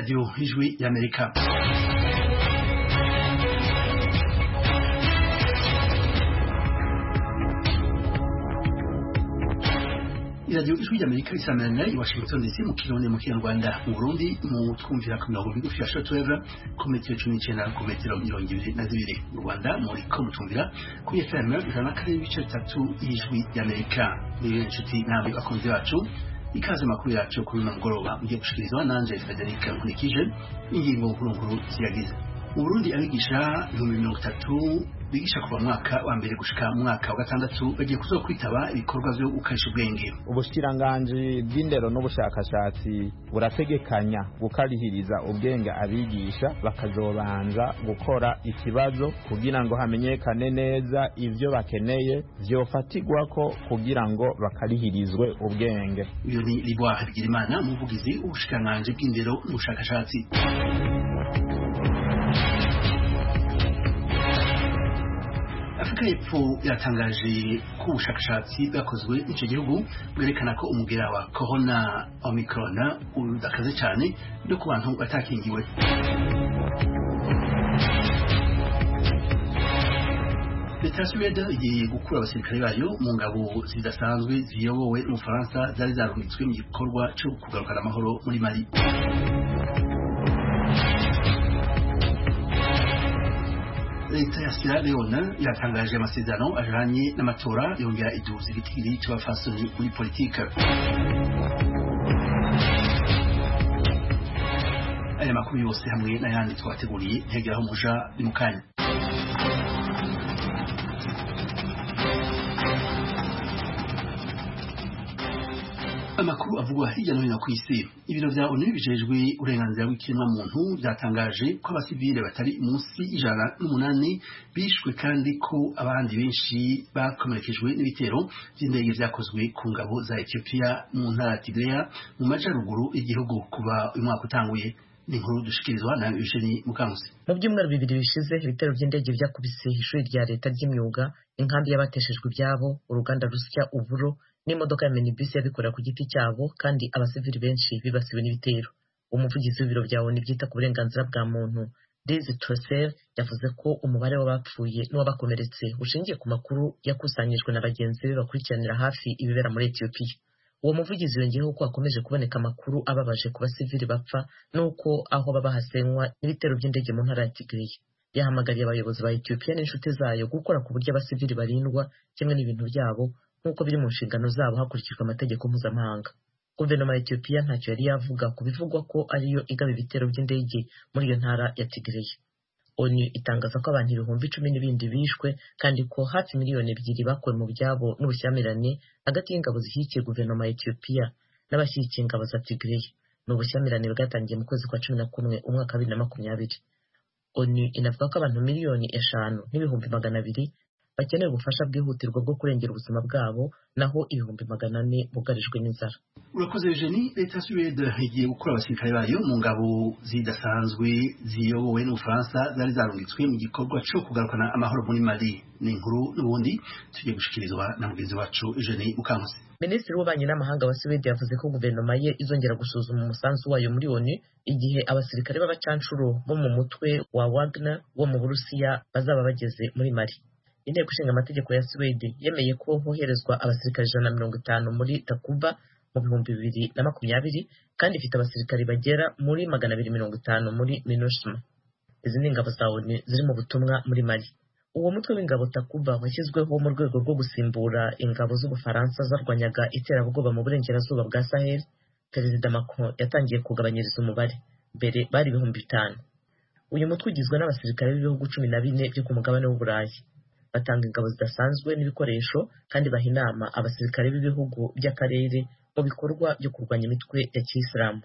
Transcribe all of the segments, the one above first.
Radio Ijwi y'Amerika iradiyo ijwi ry'amerika risamanira i washington dc mu kirundi mu kinyarwanda mu burundi mu twumvira ku mirongo migufi ya shotweve ku metero cumi n'icyenda ku metero mirongo ibiri na zibiri mu rwanda muri ko mutumvira kuri fm ijana na kane n'ibice bitatu y'ijwi ry'amerika niyo inshuti namwe bakunzi bacu ikaze makuru yacu kuri uno mugoroba mugiye gushikirizwa nanje frederic nkurikije ingingo nkuru ziyagize mu burundi abigisha ibihumbi mirongo itatu bigisha kuva mwaka wa mbere gushika mwaka wa gatandatu bagiye kuzoba kwitaba ibikorwa vyo gukarisha ubwenge ubushikiranganji bw'indero n'ubushakashatsi burategekanya gukarihiriza ubwenge abigisha bakazobanza gukora ikibazo kugira ngo hamenyekane neza ivyo bakeneye vyofatirwako kugira ngo bakarihirizwe ubwenge uyo ni libwa habigirimana umuvugizi w'ubushikiranganji bw'indero n'ubushakashatsi afurika y'epfo yatangaje ko ubushakashatsi bwakozwe n'icyo gihugu bwerekana ko umugera wa corona omicron udakaze cyane no ku bantu batakingiwe leta ya suwede igiye gukura abasirikare bayo mu ngabo zidasanzwe ziyobowe n'ubufaransa zari zarungitswe mu gikorwa cyo kugarukana amahoro muri mali leta ya Sierra Leone yatangaje amasezerano ajanye n'amatora yongera iduza igitigiri c'abafasoni muri politika aya makuru yose hamwe n'ayandi twateguriye ntegeraho muja ni mu kanya amakuru avugwa hirya no hino ku isi ibiro vya onu bijejwe uburenganzira bw'ikiremwa muntu byatangaje ko abasivile batari munsi y'ijana n'umunani bishwe kandi ko abandi benshi bakomerekejwe n'ibitero vy'indege vyakozwe ku ngabo za Ethiopia mu ntara ya Tigray mu majaruguru y'igihugu kuva uyu mwaka utanguye ni inkuru dushikirizwa na Eugenie Mukankusi mu byumweru bibiri bishize ibitero by'indege vyakubise ishuri rya leta ry'imyuga inkambi y'abateshejwe ibyabo uruganda rusya uburo n'imodoka ya minibus yabikorera ku giti cyabo kandi abasivili benshi bibasiwe n'ibitero umuvugizi w'ibiro bya ONU byita ku burenganzira bwa muntu Liz Trosser yavuze ko umubare w'abapfuye n'uwabakomeretse ushingiye ku makuru yakusanyijwe na bagenzi be bakurikiranira hafi ibibera muri Ethiopia uwo muvugizi yongeyeho ko hakomeje kuboneka amakuru ababaje ku basivili bapfa n'uko aho baba hasenywa n'ibitero by'indege mu ntara ya Tigray yahamagariye abayobozi ba Ethiopia n'inshuti zayo gukora ku buryo abasivili barindwa kimwe n'ibintu byabo nk'uko biri mu nshingano zabo hakurikijwe amategeko mpuzamahanga guverinoma ya Ethiopia ntacyo yari yavuga ku bivugwa ko ariyo igaba ibitero by'indege muri iyo ntara ya Tigray ONU itangaza ko abantu ibihumbi icumi n'ibindi bishwe kandi ko hafi miliyoni ebyiri bakuwe mu byabo n'ubushyamirane hagati y'ingabo zishyigikiye guverinoma ya Ethiopia n'abashyigikiye ingabo za Tigray ni ubushyamirane bwatangiye mu kwezi kwa cumi na kumwe umwaka wa bibiri na makumyabiri ONU inavuga ko abantu miliyoni eshanu n'ibihumbi magana abiri bakeneye ubufasha bwihutirwa bwo kurengera ubuzima bwabo naho ibihumbi magana ane bugarijwe n'inzara urakoze Eugenie leta ya Suwede igiye gukura abasirikare bayo mu ngabo zidasanzwe ziyobowe n'ubufaransa zari zarungitswe mu gikorwa cyo kugarukana amahoro muri Mali ni inkuru n'ubundi tugiye gushikirizwa na mugenzi wacu Eugenie Mukankusi minisitiri w'ububanyi n'amahanga wa Suwede yavuze ko guverinoma ye izongera gusuzuma umusanzu wayo muri ONU igihe abasirikare b'abacanshuro bo mu mutwe wa Wagner wo mu Burusiya bazaba bageze muri Mali inteko ishinga amategeko ya Suwede yemeye ko hoherezwa abasirikare ijana na mirongo itanu muri Takuba mu bihumbi bibiri na makumyabiri kandi ifite abasirikare bagera muri magana abiri mirongo itanu muri MINUSMA izi ni ingabo za ONU ziri mu butumwa muri Mali uwo mutwe w'ingabo Takuba washyizweho mu rwego rwo gusimbura ingabo z'Ubufaransa zarwanyaga iterabwoba mu burengerazuba bwa Sahel Perezida Macron yatangiye kugabanyiriza umubare mbere bari ibihumbi bitanu uyu mutwe ugizwe n'abasirikare b'ibihugu cumi na bine byo ku mugabane w'Uburayi batanga ingabo zidasanzwe n'ibikoresho kandi baha inama abasirikare b'ibihugu by'akarere mu bikorwa byo kurwanya imitwe ya kiyisilamu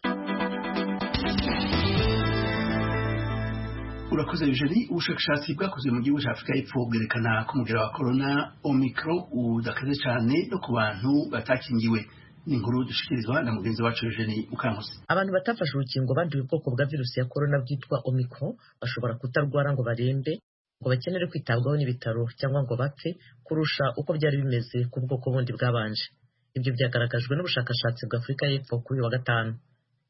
urakoze Eugenie ubushakashatsi bwakozwe mu gihugu cya Afurika y'Epfo bwerekana ko umugera wa corona omicron udakaze cyane no ku bantu batakingiwe ni inkuru dushikirizwa na mugenzi wacu Eugenie Mukankusi abantu batafashe urukingo banduye ubwoko bwa virusi ya corona bwitwa omicron bashobora kutarwara ngo barembe ngo bakenere kwitabwaho n'ibitaro cyangwa ngo bapfe kurusha uko byari bimeze ku bwoko bundi bwabanje ibyo byagaragajwe n'ubushakashatsi bwa Afurika y'Epfo kuri uyu wa gatanu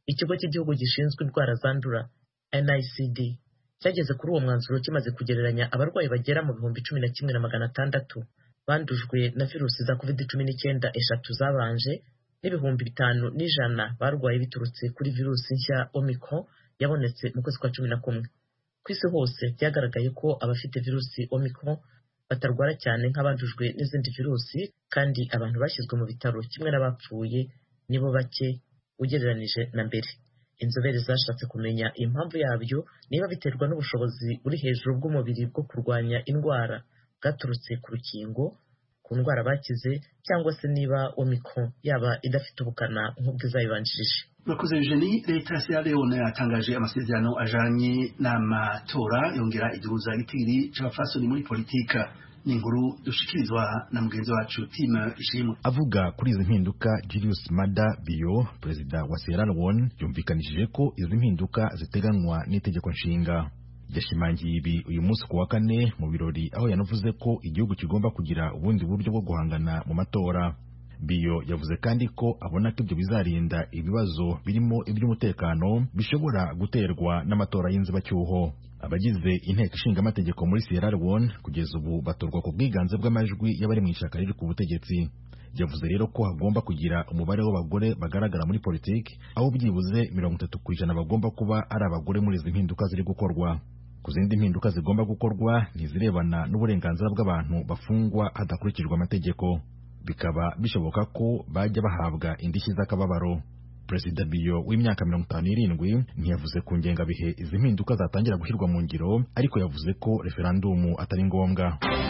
ikigo cy'igihugu gishinzwe indwara zandura nicd cyageze kuri uwo mwanzuro kimaze kugereranya abarwayi bagera mu bihumbi cumi na kimwe na magana atandatu bandujwe na virusi za covid cumi n'icyenda eshatu zabanje n'ibihumbi bitanu n'ijana barwaye biturutse kuri virusi nshya omicron yabonetse mu kwezi kwa cumi na kumwe ku isi hose byagaragaye ko abafite virusi omicron batarwara cyane nk'abandujwe n'izindi virusi kandi abantu bashyizwe mu bitaro kimwe n'abapfuye nibo bake ugereranije na mbere inzobere zashatse kumenya impamvu yabyo niba biterwa n'ubushobozi buri hejuru bw'umubiri bwo kurwanya indwara bwaturutse ku rukingo ku ndwara bakize cyangwa se niba omicron yaba idafite ubukana nk'ubw'izayibanjirije murakoze eugenie leta ya sierra leone yatangaje amasezerano ajanye n'amatora yongera igihuza igitiri c'abafasoni muri politika ni inkuru dushikirizwa na mugenzi wacu tim ishimwe avuga kuri izi mpinduka Julius Mada Bio perezida wa Sierra Leone yumvikanishije ko izi mpinduka ziteganywa n'itegeko nshinga yashimangiye ibi uyu munsi ku wa kane mu birori aho yanavuze ko igihugu kigomba kugira ubundi buryo bwo guhangana mu matora biyo yavuze kandi ko abona ko ibyo bizarinda ibibazo birimo iby'umutekano bishobora guterwa n'amatora y'inzibacyuho abagize inteko ishinga amategeko muri Sierra Leone kugeza ubu batorwa ku bwiganze bw'amajwi y'abari mu ishyaka riri ku butegetsi yavuze rero ko hagomba kugira umubare w'abagore bagaragara muri politiki aho byibuze mirongo itatu ku ijana bagomba kuba ari abagore muri izi mpinduka ziri gukorwa ku zindi mpinduka zigomba gukorwa ntizirebana n'uburenganzira bw'abantu bafungwa hadakurikijwe amategeko bikaba bishoboka ko bajya bahabwa indishyi z'akababaro perezida biyo w'imyaka mirongo itanu n'irindwi ntiyavuze ku ngengabihe izi mpinduka zatangira gushyirwa mu ngiro ariko yavuze ko referandumu atari ngombwa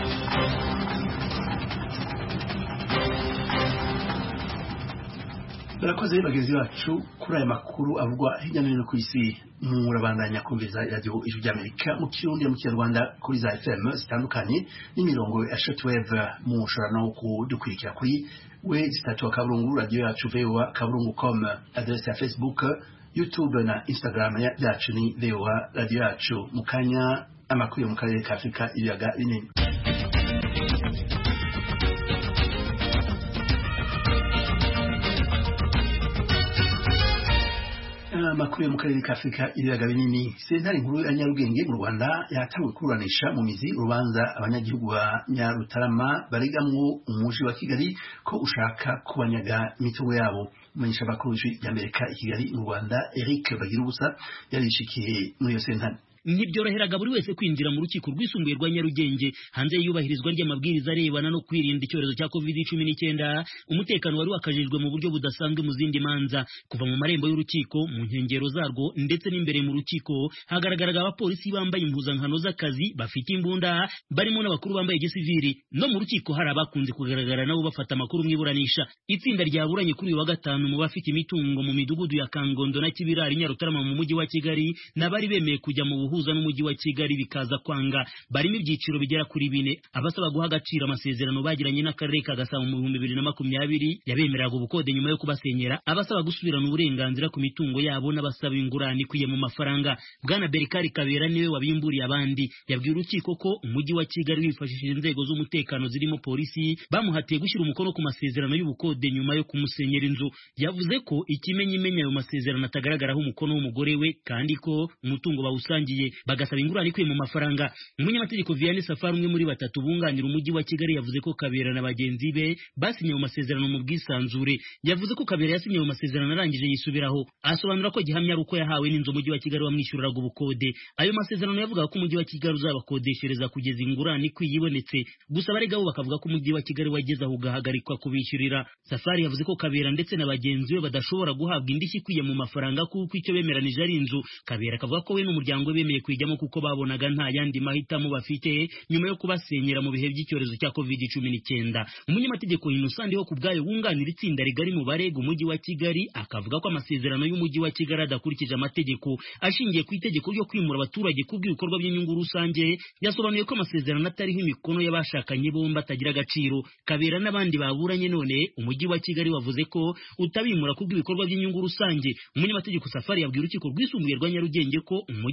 barakoze bagenzi bacu kuri aya makuru avugwa hirya no hino ku isi murabandanya kumviza radiyo ijwi ry'amerika mu kirundi no mu kinyarwanda kuri za fm zitandukanye n'imirongo ya shortwave mushobora no kudukurikira kuri we zitatu akaburungu radiyo yacu voa kaburungu com adresse ya facebook youtube na instagram yacu ni voa radiyo yacu mu kanya amakuru yo mu karere ka afurika ibiyaga binini amakuru yo mu karere ka afurika ibiyaga binini sentare nkuru ya nyarugenge mu rwanda yatangiye kuburanisha mu mizi urubanza abanyagihugu ba nyarutarama baregamwo umuji wa kigali ko ushaka kubanyaga imitungo yabo umumenyesha amakuru w'ijwi ry'amerika i kigali mu rwanda eric bagira ubusa yarishikiye muri iyo sentare ntibyoroheraga buri wese kwinjira mu rukiko rwisumbuye rwa Nyarugenge hanze y'iyubahirizwa ry'amabwiriza arebana no kwirinda icyorezo cya covid cumi n'icyenda umutekano wari wakajijwe mu buryo budasanzwe mu zindi manza kuva mu marembo y'urukiko mu nkengero zarwo ndetse n'imbere mu rukiko hagaragaraga abapolisi bambaye impuzankano z'akazi bafite imbunda barimo n'abakuru bambaye gisiviri no mu rukiko hari abakunze kugaragara nabo bafata amakuru mu iburanisha itsinda ryaburanye kuri uyu wa gatanu mu bafite imitungo mu midugudu ya Kangondo na Kibirari Nyarutarama mu mujyi wa Kigali n'abari bemeye kujya mu buhu guhuza n'umujyi wa Kigali bikaza kwanga barimo ibyiciro bigera kuri bine abasaba guha agaciro amasezerano bagiranye n'akarere ka Gasabo mu bihumbi bibiri na makumyabiri yabemereraga ubukode nyuma yo kubasenyera abasaba gusubirana uburenganzira ku mitungo yabo n'abasaba ingurane ikwiye mu mafaranga bwana Berikari Kabera niwe wabimburiye abandi yabwiye urukiko ko umujyi wa Kigali wifashishije inzego z'umutekano zirimo polisi bamuhatiye gushyira umukono ku masezerano y'ubukode nyuma yo kumusenyera inzu yavuze ko ikimenyimenya ayo masezerano atagaragaraho umukono w'umugore we kandi ko umutungo bawusangiye bagasaba ingurane ikwiye mu mafaranga umunyamategeko Vianney Safari umwe muri batatu bunganira umujyi wa Kigali yavuze ko Kabera na bagenzi be basinye mu masezerano mu bwisanzure yavuze ko Kabera yasinye mu masezerano arangije yisubiraho asobanura ko gihamya ari uko yahawe n'inzu umujyi wa Kigali wamwishyuriraga ubukode ayo masezerano yavugaga ko umujyi wa Kigali uzabakodeshereza kugeza ingurane ikwiye ibonetse gusa abarega bo bakavuga ko umujyi wa Kigali wageze aho ugahagarikwa kubishyurira Safari yavuze ko Kabera ndetse na bagenzi be badashobora guhabwa indishyi ikwiye mu mafaranga kuko icyo bemeranije ari inzu Kabera akavuga ko we n'umuryango we bemeye kuyijyamo kuko babonaga nta yandi mahitamo bafite nyuma yo kubasenyera mu bihe by'icyorezo cya covid cumi n'icyenda umunyamategeko Innocent ho ku bwayo wunganira itsinda rigari mu barega umujyi wa Kigali akavuga ko amasezerano y'umujyi wa Kigali adakurikije amategeko ashingiye ku itegeko ryo kwimura abaturage kubw'ibikorwa by'inyungu rusange yasobanuye ko amasezerano atariho imikono y'abashakanye bombi atagira agaciro Kabera n'abandi baburanye none umujyi wa Kigali wavuze ko utabimura kubw'ibikorwa by'inyungu rusange umunyamategeko Safari yabwiye urukiko rwisumbuye rwa Nyarugenge ko umujyi wa Kigali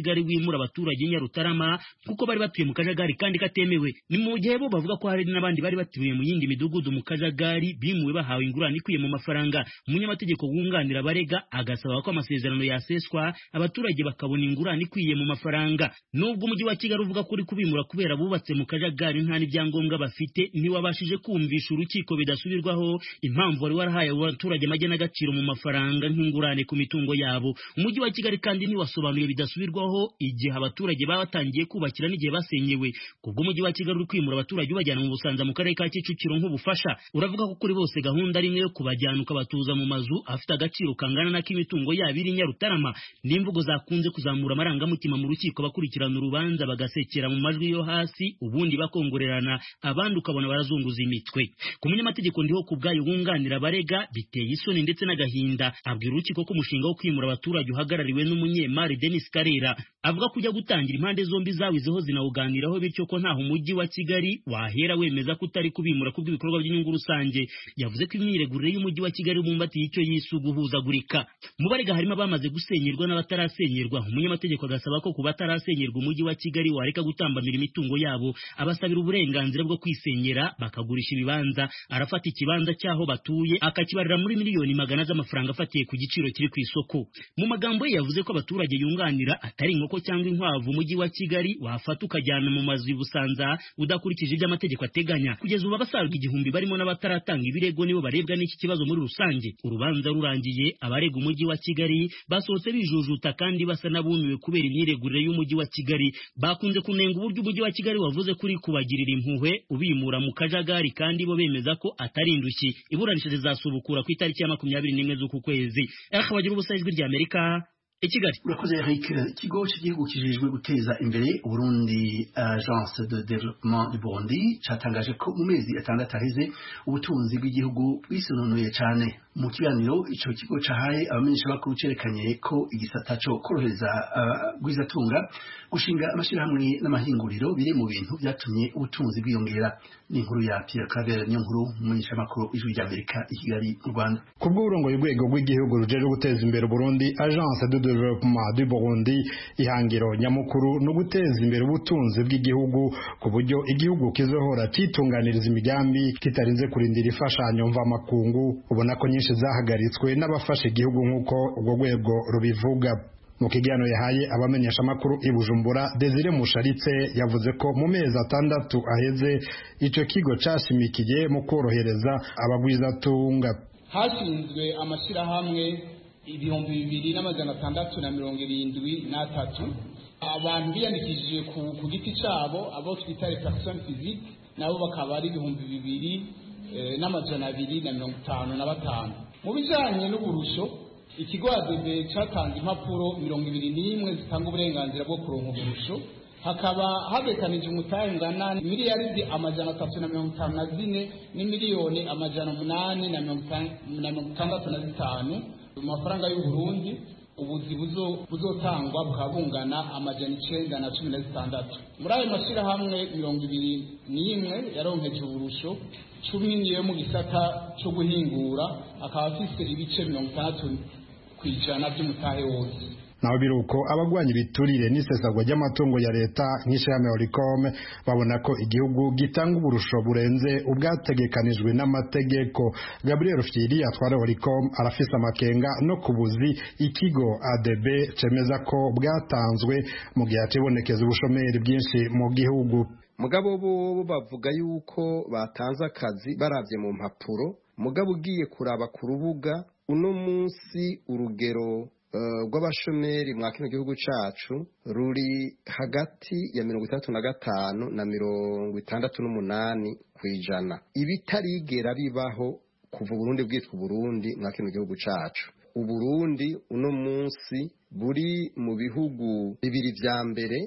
kigali wimura abaturage nyarutarama kuko bari batuye mu kajagari kandi katemewe ni mu gihe bo bavuga ko hari n'abandi bari batuye mu yindi midugudu mu kajagari bimuwe bahawe ingurane ikwiye mu mafaranga umunyamategeko wunganira abarega agasaba ko amasezerano yaseswa abaturage bakabona ingurane ikwiye mu mafaranga nubwo umujyi wa kigali uvuga ko uri kubimura kubera bubatse mu kajagari nta n'ibyangombwa bafite ntiwabashije kumvisha urukiko bidasubirwaho impamvu wari warahaye abaturage amagenagaciro mu mafaranga nk'ingurane ku mitungo yabo umujyi wa kigali kandi ntiwasobanuye bidasubirwaho igihe abaturage baba batangiye kubakira n'igihe basenyewe kubwo umujyi wa kigali uri kwimura abaturage ubajyana mu busanza mu karere ka kicukiro nk'ubufasha uravuga ko kuri bose gahunda ari imwe yo kubajyana ukabatuza mu mazu afite agaciro kangana n'ak'imitungo yabo iri nyarutarama n'imvugo zakunze kuzamura amarangamutima mu rukiko bakurikirana urubanza bagasekera mu majwi yo hasi ubundi bakongorerana abandi ukabona barazunguza imitwe ku munyamategeko ndiho ku bwayo wunganira abarega biteye isoni ndetse n'agahinda abwira urukiko ko umushinga wo kwimura abaturage uhagarariwe n'umunyemari Denis Karera avuga ko ujya gutangira impande zombi zawizeho zinawuganiraho bityo ko ntaho umujyi wa Kigali wahera wemeza ko utari kubimura kubw'ibikorwa by'inyungu rusange yavuze ko imyiregurire y'umujyi wa Kigali bumbatiye icyo yise uguhuzagurika mu barega harimo abamaze gusenyerwa n'abatarasenyerwa umunyamategeko agasaba ko ku batarasenyerwa umujyi wa Kigali wareka gutambamira imitungo yabo abasabira uburenganzira bwo kwisenyera bakagurisha ibibanza arafata ikibanza cy'aho batuye akakibarira muri miliyoni magana z'amafaranga afatiye ku giciro kiri ku isoko mu magambo ye yavuze ko abaturage yunganira atari inkoko cyangwa inkwavu umujyi wa Kigali wafata ukajyana mu mazu y'ubusanza udakurikije ibyo amategeko ateganya kugeza ubu abasaga igihumbi barimo n'abataratanga ibirego nibo barebwa n'iki kibazo muri rusange urubanza rurangiye abarega umujyi wa Kigali basohotse bijujuta kandi basa n'abumiwe kubera imyiregurire y'umujyi wa Kigali bakunze kunenga uburyo umujyi wa Kigali wavuze kuri kubagirira impuhwe ubimura mu kajagari kandi bo bemeza ko atari indushyi iburanisha rizasubukura ku itariki ya makumyabiri n'imwe z'uku kwezi akabagira ubusa ijwi rya Amerika i Kigali urakoze Eric ikigo cy'igihugu kijejwe guteza imbere Burundi agence de développement du Burundi cyatangaje ko mu mezi atandatu aheze ubutunzi bw'igihugu bwisununuye cyane mu kiganiro icyo kigo cyahaye abamenyesha bakuru cyerekanye ko igisata cyo korohereza abagwizatunga gushinga amashyirahamwe n'amahinguriro biri mu bintu byatumye ubutunzi bwiyongera ni inkuru ya Pierre Claver niyo nkuru umumenyesha makuru ijwi rya Amerika i Kigali mu Rwanda kubw'uburongoye urwego rw'igihugu rujejwe guteza imbere Burundi agence de développement du Burundi ihangiro nyamukuru no guteza imbere ubutunzi bw'igihugu ku buryo igihugu kizohora citunganiriza imigambi kitarinze kurindira imfashanyo mvamakungu ubona ko nyinshi zahagaritswe n'abafasha igihugu nk'uko urwo rwego rubivuga mu kiganiro yahaye abamenyesha amakuru i Bujumbura Desire Musharitse yavuze ko mu mezi atandatu aheze ico kigo cashimikiye mu korohereza abagwizatunga hashinzwe amashyirahamwe ibihumbi bibiri n'amajana atandatu na mirongo irindwi n'atatu abantu biyandikishije ku giti cyabo abo twita personne physique nabo bakaba ari ibihumbi bibiri n'amajana abiri na mirongo itanu na batanu mu bijyanye n'uburusho ikigo adebe cyatanze impapuro mirongo ibiri n'imwe zitanga uburenganzira bwo kuronka uburusho hakaba habekanije umutahe ungana miliyaridi amajana atatu na mirongo itanu na zine n'imiliyoni amajana umunani na mirongo itandatu na zitanu mu mafaranga y'u Burundi ubuzi buzotangwa bukaba bungana amajana icenda na cumi na zitandatu muri ayo mashyirahamwe mirongo ibiri n'imwe yaronkeje uburusho cumi niyo mu gisata cyo guhingura akaba afise ibice mirongo itandatu ku ijana by'umutahe wose naho biruko abagwanya ibiturire n'isesagwa ry'amatungo ya leta nk'ishirahamwe Oricom babona ko igihugu gitanga uburusho burenze ubwategekanijwe n'amategeko Gabriel Fieri atwara Oricom arafise amakenga no kubuzi ikigo ADB cemeza ko bwatanzwe mu gihe hacibonekeza ubushomeri bwinshi mu gihugu mugabo bo bavuga yuko batanze akazi baravye mu mpapuro mugabo ugiye kuraba ku rubuga uno munsi urugero rw'abashomeri mwa kino gihugu cacu ruri hagati ya mirongo itandatu na gatanu na mirongo itandatu n'umunani ku ijana ibitarigera bibaho kuva uburundi bwitwa uburundi mwa kino gihugu cacu uburundi uno munsi buri mu bihugu bibiri vya mbere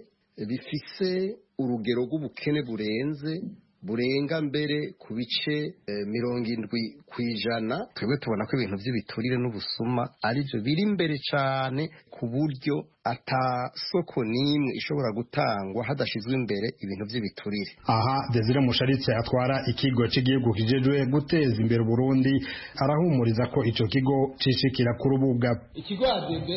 bifise urugero rw'ubukene burenze burenga mbere ku bice mirongo indwi ku ijana twebwe tubona ko ibintu by'ibiturire n'ubusuma aribyo biri imbere cyane ku buryo ata soko n'imwe ishobora gutangwa hadashyizwe imbere ibintu by'ibiturire aha desire musharitse atwara ikigo cy'igihugu kijejwe guteza imbere Burundi arahumuriza ko icyo kigo cishikira ku rubuga ikigo adebe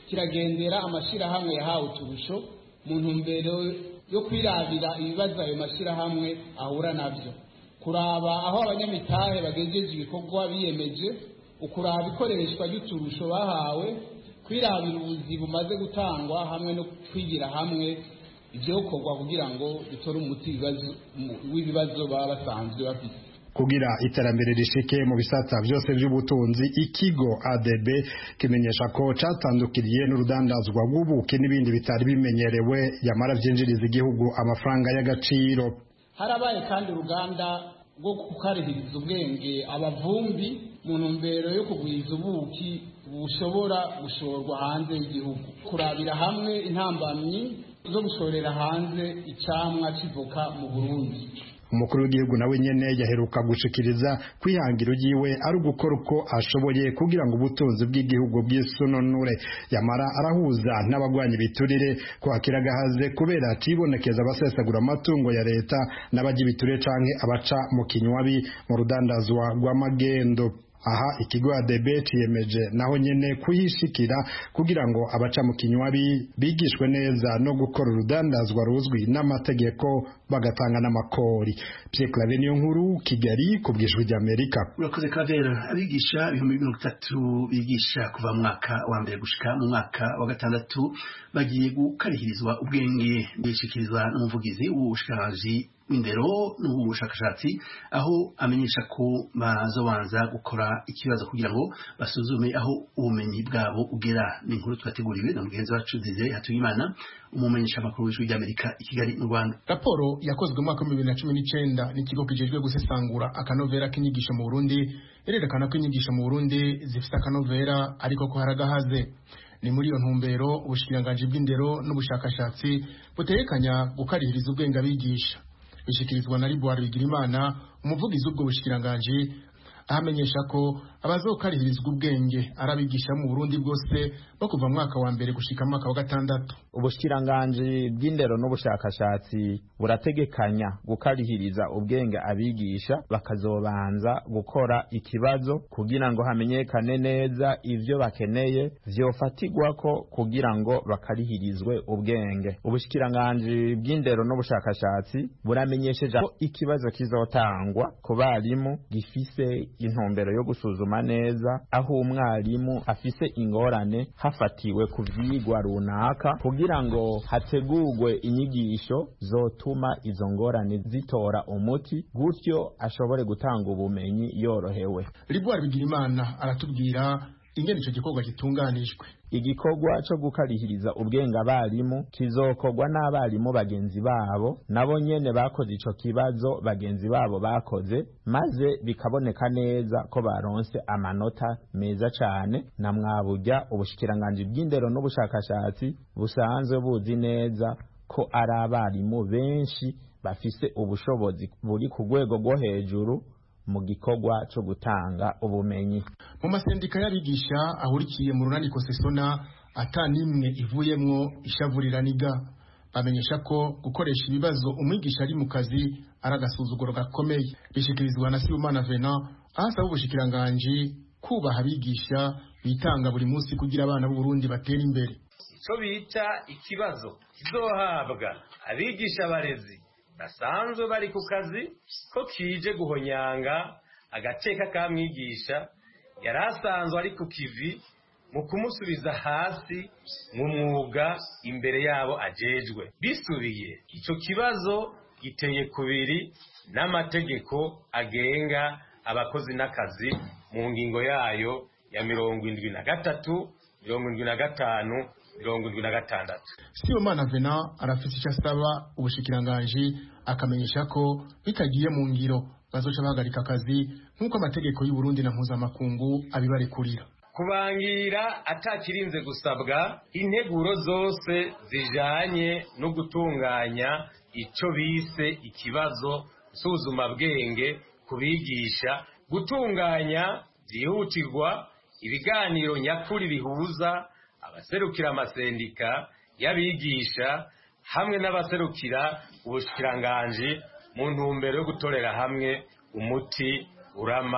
kiragendera amashyirahamwe yahawe uturusho mu ntumbero yo kwirabira ibibazo ayo mashyirahamwe ahura nabyo kuraba aho abanyamitahe bagejeje ibikorwa biyemeje ukuraba ikoreshwa ry'uturusho bahawe kwirabira ubuzi bumaze gutangwa hamwe no kwigira hamwe ibyokorwa kugira ngo bitore umuti w'ibibazo baba basanzwe bafite kugira iterambere rishike mu bisata byose by'ubutunzi ikigo ADB kimenyesha ko catandukiriye n'urudandazwa rw'ubuki n'ibindi bitari bimenyerewe yamara vyinjiriza igihugu amafaranga y'agaciro harabaye kandi uruganda rwo kukarihiriza ubwenge abavumbi mu ntumbero yo kugwiza ubuki bushobora gushorwa hanze y'igihugu kurabira hamwe intambamyi zo gushorera hanze icamwa kivuka mu Burundi umukuru w'igihugu nawe nyene yaheruka gushikiriza kwihangira ugiwe ari ugukora uko ashoboye kugira ngo ubutunzi bw'igihugu bw'isununure yamara arahuza n'abagwanya ibiturire ko akiragahaze kubera cibonekeza abasesagura amatungo ya leta n'abajya ibiturire canke abaca mu kinywabi mu rudandazwa rw'amagendo aha ikigo ADB ciyemeje naho nyene kuyishikira kugira ngo abaca mu kinywabi bigishwe neza no gukora urudandazwa ruzwi n'amategeko bagatanga n'amakori Pierre Claver niyo nkuru Kigali ku bw'ijwi ry'Amerika urakoze Claver abigisha ibihumbi mirongo itatu bigisha kuva mu mwaka wa mbere gushika mu mwaka wa gatandatu bagiye gukarihirizwa ubwenge bishikirizwa n'umuvugizi w'ubushikiranganji w'indero n'ubushakashatsi aho amenyesha ko bazobanza gukora ikibazo kugira ngo basuzume aho ubumenyi bwabo ugera ni inkuru twateguriwe na mugenzi wacu Desire Hatuyimana umumenyesha amakuru w'ijwi ry'Amerika i Kigali mu Rwanda raporo yakozwe mu mwaka wa bibiri na cumi n'icyenda n'ikigo kijejwe gusesangura akanovera k'inyigisho mu Burundi irerekana ko inyigisho mu Burundi zifite akanovera ariko ko haragahaze ni muri iyo ntumbero ubushikiranganji bw'indero n'ubushakashatsi butekanya gukarihiriza ubwenge abigisha bishikirizwa na Ribuwari Bigirimana umuvugizi w'ubwo bushikiranganji ahamenyesha ko abazokarihirizwa ubwenge arabigisha mu Burundi bwose bo kuva mwaka wa mbere gushika mwaka wa gatandatu ubushikiranganji bw'indero n'ubushakashatsi burategekanya gukarihiriza ubwenge abigisha bakazobanza gukora ikibazo kugira ngo hamenyekane neza ivyo bakeneye vyofatirwako kugira ngo bakarihirizwe ubwenge ubushikiranganji bw'indero n'ubushakashatsi buramenyesheje ko ikibazo kizotangwa ku barimu gifise intumbero yo gusuzuma neza aho umwarimu afise ingorane hafatiwe ku vyigwa runaka kugira ngo hategurwe inyigisho zotuma izo ngorane zitora umuti gutyo ashobore gutanga ubumenyi yorohewe Ribuwari Bigirimana aratubwira ingene ico gikorwa gitunganijwe igikorwa cyo gukarihiriza ubwenge abarimu kizokorwa n'abarimu bagenzi babo nabo nyene bakoze ico kibazo bagenzi babo bakoze maze bikaboneka neza ko baronse amanota meza cane na mwaburya ubushikiranganji bw'indero n'ubushakashatsi busanzwe buzi neza ko ari abarimu benshi bafise ubushobozi buri ku rwego rwo hejuru mu gikorwa cyo gutanga ubumenyi mu masendika y'abigisha ahurikiye mu runaniko sesona ata n'imwe ivuyemwo ishavurira niga bamenyesha ko gukoresha ibibazo umwigisha ari mu kazi ari agasuzuguro gakomeye bishikirizwa na Sibomana Venant aho asaba ubushikiranganji kubaha abigisha bitanga buri munsi kugira abana b'u Burundi batera imbere ico bita ikibazo kizohabwa abigisha abarezi basanzwe bari ku kazi ko kije guhonyanga agateka ka mwigisha yari asanzwe ari ku kivi mu kumusubiza hasi mu mwuga imbere yabo ajejwe bisubiye ico kibazo giteye kubiri n'amategeko agenga abakozi n'akazi mu ngingo yayo ya mirongo indwi na gatatu mirongo indwi na gatanu mirongo indwi na gatandatu Sibomana Venant arafite icyo asaba ubushikiranganji akamenyesha ko bitagiye mu ngiro bazoca bahagarika akazi nk'uko amategeko y'u Burundi na mpuzamakungu abibarekurira kubangira atakirinze gusabwa integuro zose zijanye no gutunganya ico bise ikibazo nsuzumabwenge kubigisha gutunganya byihutirwa ibiganiro nyakuri bihuza abaserukira amasendika y'abigisha hamwe n'abaserukira ubushikiranganji mu ntumbero yo gutorera hamwe umuti urama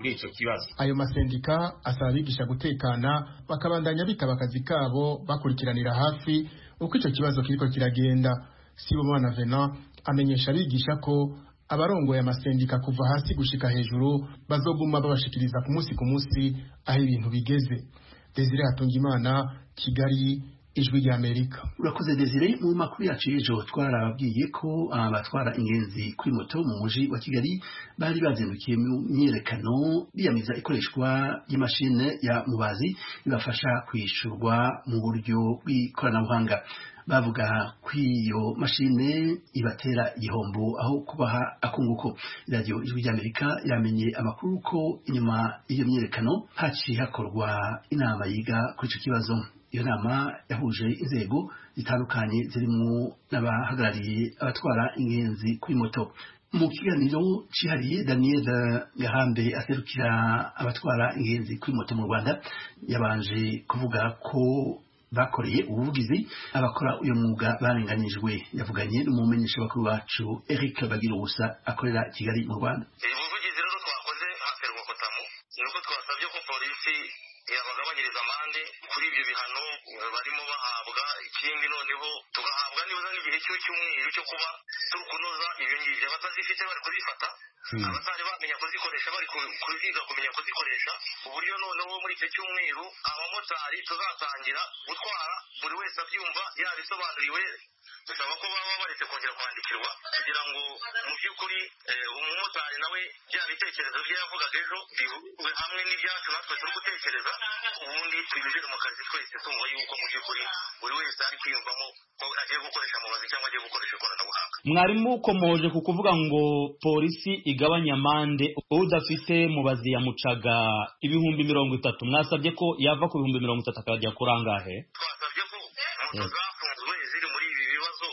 kuri ico kibazo ayo masendika asaba abigisha gutekana bakabandanya bitaba akazi kabo bakurikiranira hafi uko ico kibazo kiriko kiragenda sibomana venant amenyesha abigisha ko abarongoye amasendika kuva hasi gushika hejuru bazoguma babashikiriza ku munsi ku munsi aho ibintu bigeze desire hatungimana kigali ijwi rya amerika urakoze desire mu makuru yacu y'ejo twarababwiye ko abatwara ingenzi kuri moto mu muji wa kigali bari bazindukiye mu myiyerekano biyamiza ikoreshwa ry'imashini ya mubazi ibafasha kwishyurwa mu buryo bw'ikoranabuhanga bavuga ko iyo mashine ibatera igihombo aho kubaha akunguko radiyo ijwi ry'amerika yamenye amakuru ko inyuma y'iyo myiyerekano haciye hakorwa inama yiga kuri icyo kibazo iyo nama yahuje inzego zitandukanye zirimo n'abahagarariye abatwara ingenzi kuri moto mu kiganiro cyihariye daniel gahambe aserukira abatwara ingenzi kuri moto mu rwanda yabanje kuvuga ko bakoreye ubuvugizi abakora uyu mwuga barenganijwe yavuganye n'umumenyesha bakuru wacu eric bagira ubusa akorera kigali mu rwanda ubuvugizi rero twakoze haferwa kotamu ni uko twasabye ko polisi yabagabanyiriza amande kuri ibyo bihano barimo bahabwa ikindi noneho tugahabwa nibuza nk'igihe cy'icyumweru cyo kuba turi kunoza ibyo ngibyo abatazifite bari kuzifata abatari bamenya kuzikoresha bari kuziga kumenya kuzikoresha uburyo noneho muri icyo cyumweru abamotari tuzatangira gutwara buri wese abyumva yabisobanuriwe dusaba ko baba baretse kongera kwandikirwa kugira ngo mu by'ukuri umumotari nawe bya bitekerezo bye yavugaga ejo bihurwe hamwe n'ibyacu natwe turi gutekereza ubundi twinjire mu kazi twese tumva yuko mu by'ukuri buri wese ari kwiyumvamo ko agiye gukoresha mubazi cyangwa agiye gukoresha ikoranabuhanga mwarimu ukomoje ku kuvuga ngo polisi igabanya amande udafite mubazi yamucaga ibihumbi mirongo itatu mwasabye ko yava ku bihumbi mirongo itatu akajya kuri angahe twasabye ko moto zafunzwe ziri muri ibi bibazo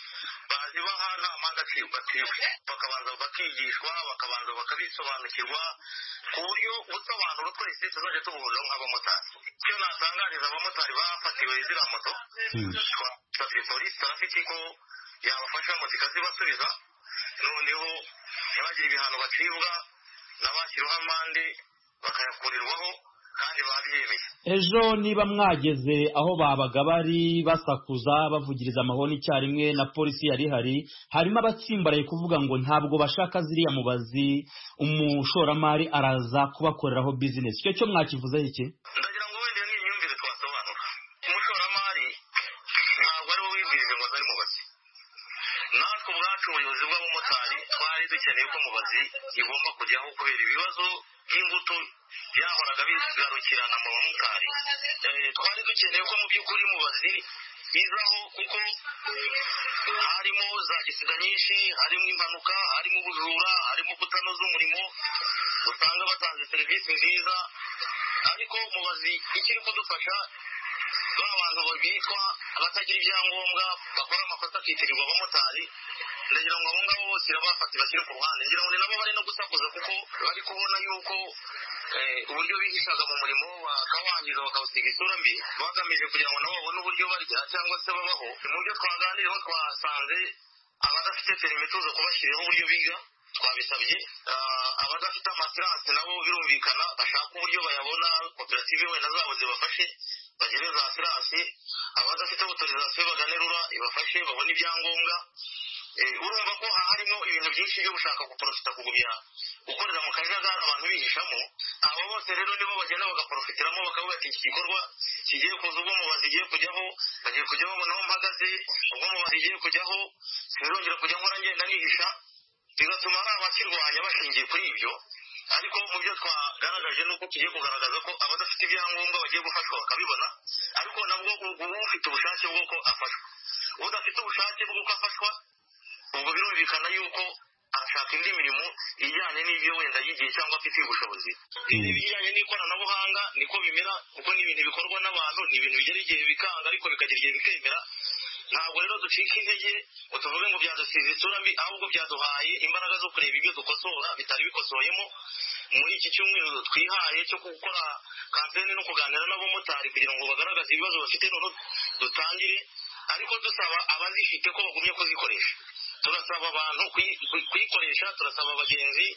bazibaha nta mpande acibwa acibwe bakabanza bakigishwa bakabanza bakabisobanukirwa ku buryo ubusobanuro twese tuzajya tubuhuriraho nk'abamotari icyo natangariza abamotari bafatiwe ziriya moto twasabye polisi tarafiki ko yabafasha moto ikazibasubiza noneho ntibagire ibihano bacibwa n'abashyiriweho amande bakayakurirwaho kandi babyemeye ejo niba mwageze aho babaga bari basakuza bavugiriza amahoni icyarimwe na polisi yari ihari harimo abatsimbaraye kuvuga ngo ntabwo bashaka ziriya mubazi umushoramari araza kubakoreraho bizinesi icyo cyo mwakivuzeho iki ndagira ngo wenda ni imyumvire twasobanura umushoramari ntabwo ari we wibwirije ngo azari mubazi natwe ubwacu ubuyobozi bw'abamotari twari dukeneye ko mubazi igomba kujyaho kubera ibibazo by'imbuto byahoraga bigarukirana mu bamotari twari dukeneye ko mu by'ukuri mubazi izaho kuko harimo za gisida nyinshi harimo impanuka harimo ubujura harimo kutanoza umurimo usanga batanze serivisi nziza ariko mubazi ikiri kudufasha ba bantu bitwa abatagira ibyangombwa bakora amakosa akitirirwa abamotari ndagira ngo abo ngabo bose irabafata bashyire ku ruhande ngira ngo ni nabo bari no gusakuza kuko bari kubona yuko uburyo bihishaga mu murimo bakawangiza bakawusiga isura mbi bagamije kugira ngo nabo babone uburyo barya cyangwa se babaho mu byo twaganiriyeho twasanze abadafite perime tuza kubashyiriraho uburyo biga twabisabye abadafite amasiranse nabo birumvikana bashaka uburyo bayabona koperative wenda zabo zibafashe bagire za siranse abadafite otorizasiyo baganerura ibafashe babone ibyangombwa urumva ko harimo ibintu byinshi byo gushaka guporofita kugumya gukorera mu kajagari abantu bihishamo abo bose rero nibo bagenda bagaprofitiramo bakavuga ati iki gikorwa kigiye kuza ubwo mubazi igiye kujyaho bagiye kujya babona aho mpagaze ubwo mubazi igiye kujyaho sinzongera kujya nkora ngenda nihisha bigatuma hari abakirwanya bashingiye kuri ibyo ariko mu byo twagaragaje ni uko tugiye kugaragaza ko abadafite ibyangombwa bagiye gufashwa bakabibona ariko nabwo uba ufite ubushake bw'uko afashwa udafite ubushake bw'uko afashwa ubwo birumvikana yuko arashaka indi mirimo ijyanye n'ibyo wenda yigiye cyangwa afitiye ubushobozi ibijyanye n'ikoranabuhanga niko bimera kuko ni ibintu bikorwa n'abantu ni ibintu bigera igihe bikanga ariko bikagera igihe bikemera ntabwo rero ducika intege ngo tuvuge ngo byadusize isura mbi ahubwo byaduhaye imbaraga zo kureba ibyo dukosora bitari bikosoyemo muri iki cyumweru twihaye cyo gukora kampeni no kuganira n'abamotari kugira ngo bagaragaze ibibazo bafite none dutangire ariko dusaba abazifite ko bagumye kuzikoresha turasaba abantu kuyikoresha turasaba abagenzi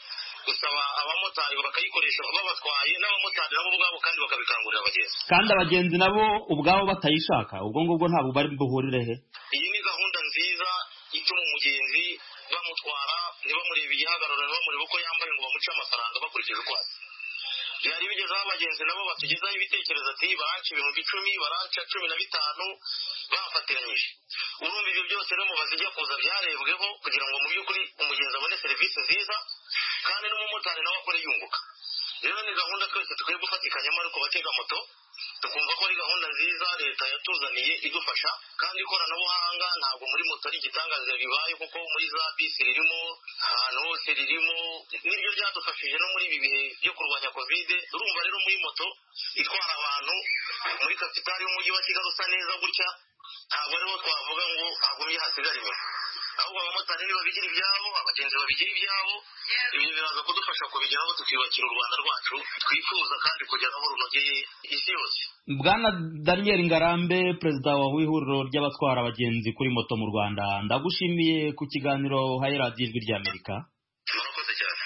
gusaba abamotari bakayikoresha babatwaye n'abamotari nabo ubwabo kandi bakabikangurira abagenzi kandi abagenzi nabo ubwabo batayishaka ubwo ngubwo ntabwo bari buhurire he iyi ni gahunda nziza ituma umugenzi bamutwara ntibamurebe igihagararo ntibamurebe uko yambaye ngo bamuce amafaranga bakurikije uko asa byari bigezeho abagenzi nabo batugezaho ibitekerezo ati baranca ibihumbi icumi baranca cumi na bitanu bafatiranyije urumva ibyo byose rero mubazi ijya kuza byarebweho kugira ngo mu by'ukuri umugenzi abone serivisi nziza kandi n'umumotari nawe akore yunguka rero ni gahunda twese dukwiye gufatikanyamo ariko batega moto tukumva ko ari gahunda nziza leta yatuzaniye idufasha kandi ikoranabuhanga ntabwo muri moto ari igitangaza bibaye kuko muri za bisi ririmo ahantu hose ririmo nibyo byadufashije no muri ibi bihe byo kurwanya kovide urumva rero muri moto itwara abantu muri kapitali y'umujyi wa kigali usa neza gutya ntabwo ariho twavuga ngo hagumye hasigara inyuma ahubwo abamotari nibabigira ibyabo abagenzi babigira ibyabo ibyo biraza kudufasha kubigeraho tukiyubakira u rwanda rwacu twifuza kandi kugeraho runogeye isi yose bwana daniel ngarambe perezida w'ihuriro ry'abatwara abagenzi kuri moto mu rwanda ndagushimiye ku kiganiro uhaye radiyo ijwi ry'amerika murakoze cyane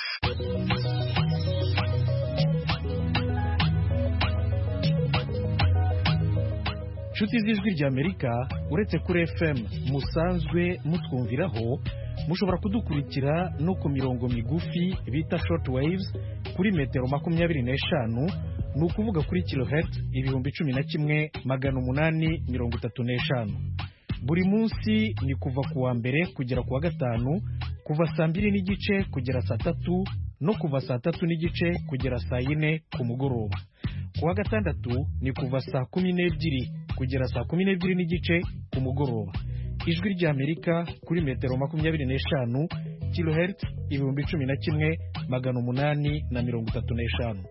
inshuti z'ijwi ry'amerika uretse kuri fm musanzwe mutwumviraho mushobora kudukurikira no ku mirongo migufi bita short waves kuri metero makumyabiri n'eshanu ni ukuvuga kuri kilohertz ibihumbi cumi na kimwe magana umunani mirongo itatu n'eshanu buri munsi ni kuva ku wa mbere kugera ku wa gatanu kuva saa mbiri n'igice kugera saa tatu no kuva saa tatu n'igice kugera saa yine ku mugoroba ku wa gatandatu ni kuva saa kumi n'ebyiri kugera saa kumi n'ebyiri n'igice ku mugoroba ijwi ry'amerika kuri metero makumyabiri n'eshanu kilohertz ibihumbi cumi na kimwe magana umunani na mirongo itatu n'eshanu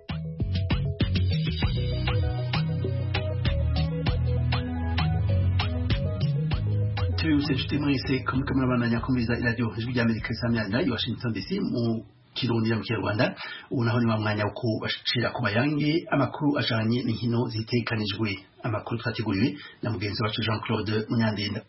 tubibutse inshuti mwese ko muriko murabandanya kumviriza iradiyo ijwi ry'amerika isamyanira i washington dc mu kirundi mu kinyarwanda ubu naho ni wa mwanya wo kubashira ku mayange amakuru ajanye n'inkino zitekanijwe amakuru twateguriwe na mugenzi wacu jean claude munyandinda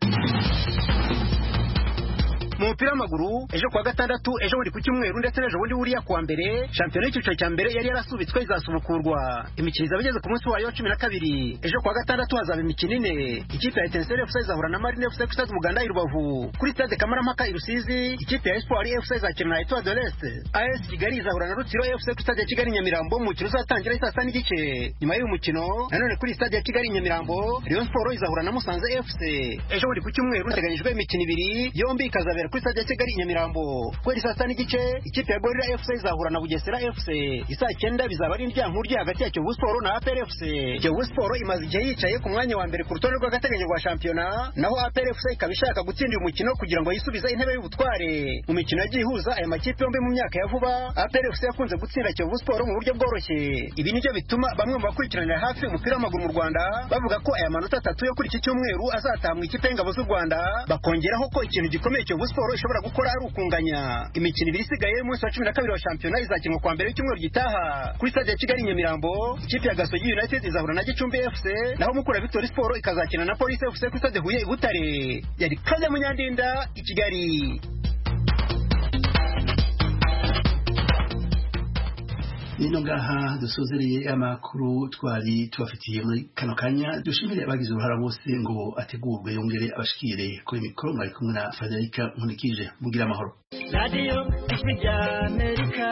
mu mupira w'amaguru ejo kuwa gatandatu ejo buri ku cyumweru ndetse n'ejo bundi buriya kuwa mbere shampiyona y'icyiciro cya mbere yari yarasubitswe izasubukurwa imikino izaba igeze ku munsi wayo wa cumi na kabiri ejo kuwa gatandatu hazaba imikino ine ikipe ya etenseri efuse izahura na marine efuse ku stade umuganda i rubavu kuri stade kamarampaka i rusizi ikipe ya espoir efuse izakina na etoile de l'est as kigali izahura na rutsiro efuse ku stade ya kigali nyamirambo umukino uzatangira saa sita n'igice nyuma y'uyu mukino nanone kuri stade ya kigali nyamirambo rayon sport izahura na musanze efuse ejo buri ku cyumweru hateganyijwe imikino ibiri yombi ikazabera kuri stade ya kigali nyamirambo kubera saa sita n'igice ikipe ya gorira fc izahura na bugesera fc isaa cyenda bizaba ari indyankuru hagati ya kiyovu siporo na apr fc kiyovu siporo imaze igihe yicaye ku mwanya wa mbere ku rutonde rw'agateganyo rwa shampiyona naho apr fc ikaba ishaka gutsinda uyu mukino kugira ngo yisubize intebe y'ubutware mu mikino yagiye ihuza aya makipe yombi mu myaka ya vuba apr fc yakunze gutsinda kiyovu siporo mu buryo bworoshye ibi nibyo bituma bamwe mu bakurikiranira hafi umupira w'amaguru mu rwanda bavuga ko aya manota atatu yo kuri iki cyumweru azataha mu ikipe y'ingabo z'u rwanda bakongeraho ko ikintu gikomeye kiyovu siporo ishobora gukora ari ukunganya imikino ibiri isigaye y'umunsi wa cumi na kabiri wa shampiyona izakinwa kuwa mbere w'icyumweru gitaha kuri stade ya kigali nyamirambo ikipe ya gasogi united izahura na gicumbi fc naho mukura victory sport ikazakina na polisi fc kuri stade huye i butare yari kaza munyandinda i kigali nino ngaha dusozereye amakuru twari tubafitiye muri kano kanya dushimire abagize uruhara bose ngo ategurwe yongere abashikire kuri mikoro mwari kumwe na frederica nkunikije mugira amahoro radiyo ijwi rya amerika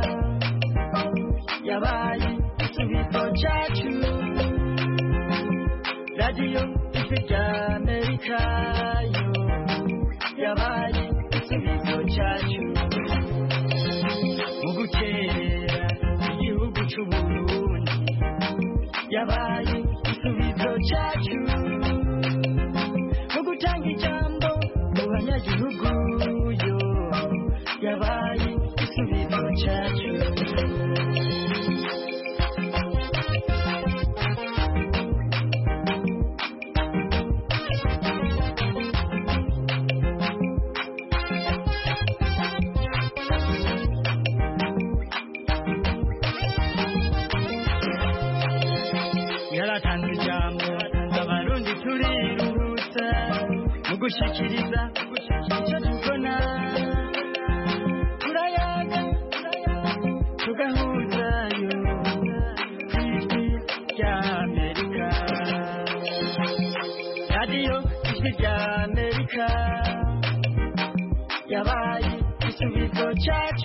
yabaye igisubizo cyacu radiyo ijwi rya amerika yo yabaye igisubizo cyacu mu gukera igihugu cy'uburundi yabaye igisubizo cyacu mu gutanga ijambo mu banyagihugu yo yabaye igisubizo cyacu yaratanze ijambo abarundi turiruhutsa mu gushikiriza icyo tubona turayaga cyacu